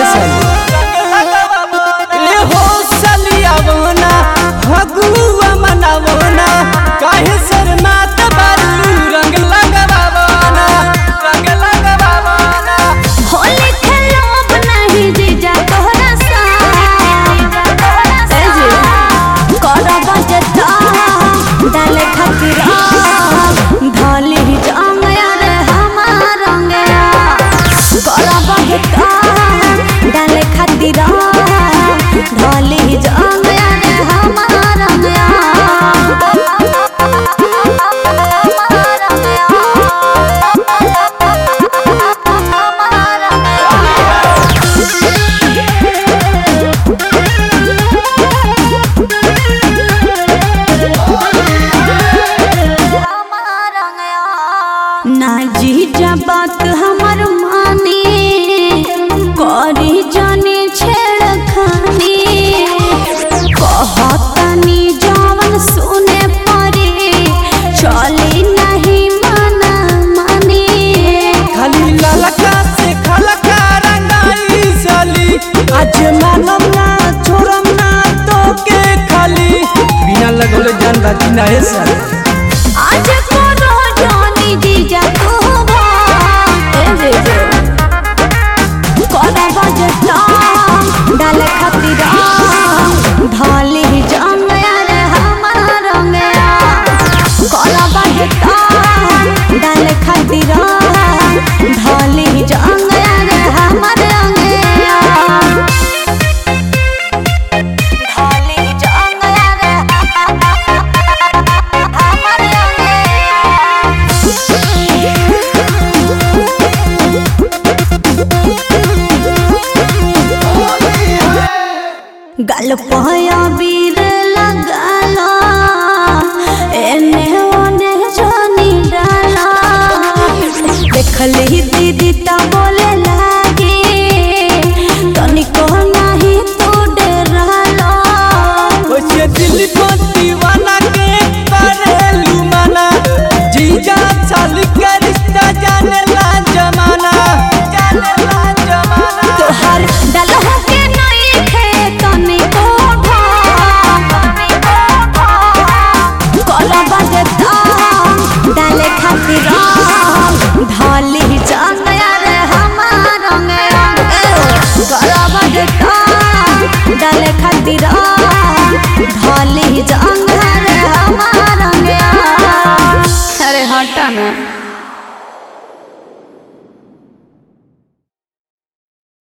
ए हो सलियावना फगुआ मनावना काहे शर्मात बारू रंग लगवावना रंग लगवावना होली खेलब नहीं जीजा तोहरा साथ ए जी करब जता डाल खातिर धली जंग यार हमार रंगया करब जता डाल खातिर धली जंग यार हमार रंगया ना जीजा बात हमर मानी करी जाने छेड़खानी कहतानी जवन सुने परे चली नहीं मना मानी खाली ललका से खलका रंगाई साली आज मानम ना छोड़म ना तो के खाली बिना लगौले जान बाजी ना है साली आज करो जानी जीजा तू बात ए जीजा करब जता डाल खातिर ढाली जंग यार हमार रंगया करब जता डाल खातिर ढाली जंग यार हमार रंगया ढाली जंग यार हमार गल पया बीर लगाला एने ओने जानी डाला देखली दीदी ता बोले लागे तनिको नाही तू डराला ओसे दिल को दीवाना के करेलू मना जीजा साल के रिश्ता जाने ला जमाना जाने ला जमाना तोहर डलहो के नहीं खे तनिको भा कला बजता डाले खातिर ढाली जान यार हमार रंग कला बजता डाले खातिर ढाली जान